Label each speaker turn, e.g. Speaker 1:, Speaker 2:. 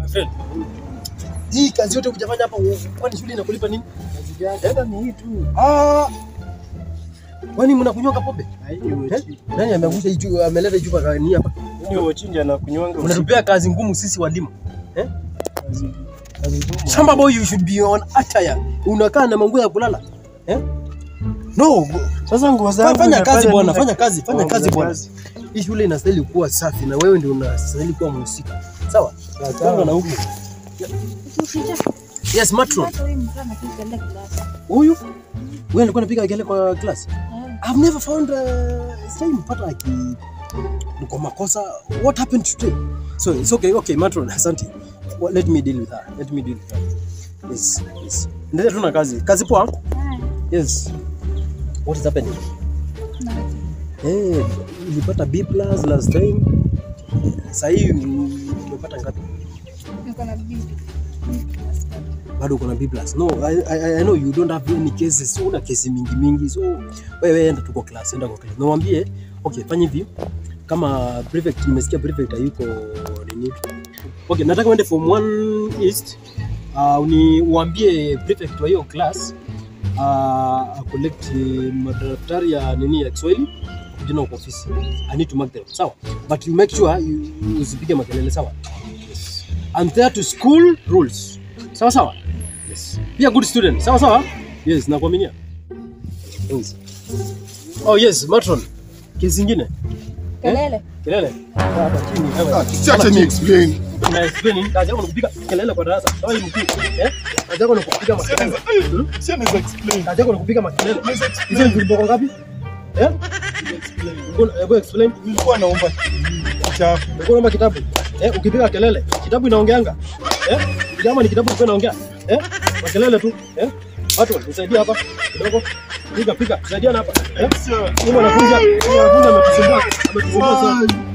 Speaker 1: My friend. Hii kazi yote hujafanya hapa kwani shule inakulipa nini?
Speaker 2: Hata ni hii tu.
Speaker 1: Ah. Kwani mnakunywanga pombe?
Speaker 2: Hiyo
Speaker 1: Eh? Nani ameangusha hii chupa ameleta hii chupa gani hapa?
Speaker 2: Hiyo chinja anakunywanga.
Speaker 1: Unatupea kazi ngumu sisi walimu. Eh?
Speaker 2: kazi. Kazi ngumu.
Speaker 1: Shamba boy you should be on attire. Unakaa na manguo ya kulala. Eh? No,
Speaker 2: Sasa nguo zangu
Speaker 1: fanya kazi
Speaker 2: nafanya
Speaker 1: bwana,
Speaker 2: nini?
Speaker 1: fanya kazi, fanya
Speaker 2: Oh,
Speaker 1: kazi
Speaker 2: fanya
Speaker 1: bwana.
Speaker 2: kazi.
Speaker 1: Hii shule inastahili kuwa safi na wewe ndio unastahili kuwa mhusika. Sawa? Kanga na huku. Yes, matron. Huyu wewe alikuwa anapiga kelele kwa class. I've never found uh, sijaipata aki kwa makosa. What happened today? So it's okay, okay, matron, asante. Well, let me deal with her. Let me deal with her. Yes, yes. Endelea tu na kazi. Kazi poa? Yes. What is happening? Eh, ulipata B plus last time. Sasa hii umepata ngapi? Bado uko na B plus. No, I, I, I know you don't have any cases. So una kesi mingi mingi. So wewe enda tu kwa class, enda kwa class. Nawambie, okay, fanya hivi. Kama prefect nimesikia prefect hayuko nini? Okay, nataka uende form 1 east. Uh, uni uambie prefect wa hiyo class uh, collect madaftari ya nini ya Kiswahili kujina kwa ofisi. I need to mark them. Sawa? But you make sure you you usipige makelele, sawa? Yes. I'm there to school rules. Sawa sawa? Yes. Be a good student. Sawa sawa? Yes, nakuaminia. Yes. Oh yes, matron. Kesi nyingine.
Speaker 3: Kelele.
Speaker 1: Kelele. Hapa chini. Hapa.
Speaker 4: Siache ni explain.
Speaker 1: Una explain nini? Kazi yako ni kupiga kelele kwa darasa. Sawa hivi mkuu. Eh? Kazi yako ni kupiga makelele. Hmm?
Speaker 4: Si anaweza explain.
Speaker 1: Kazi yako ni kupiga makelele. Hizo ni viboko ngapi? Eh? Hebu- Hebu explain.
Speaker 4: Nilikuwa naomba kitabu.
Speaker 1: Ulikuwa unaomba kitabu. Eh, ukipiga kelele, kitabu inaongeanga. Eh? Kama ni kitabu kilikuwa inaongea. Eh? Makelele tu. Eh? Watu nisaidie hapa kidogo. Piga piga, tusaidiane hapa. Eh?
Speaker 4: Sir.
Speaker 1: Huyu mwanafunzi, huyu mwanafunzi ametusumbua. Ametusumbua sana.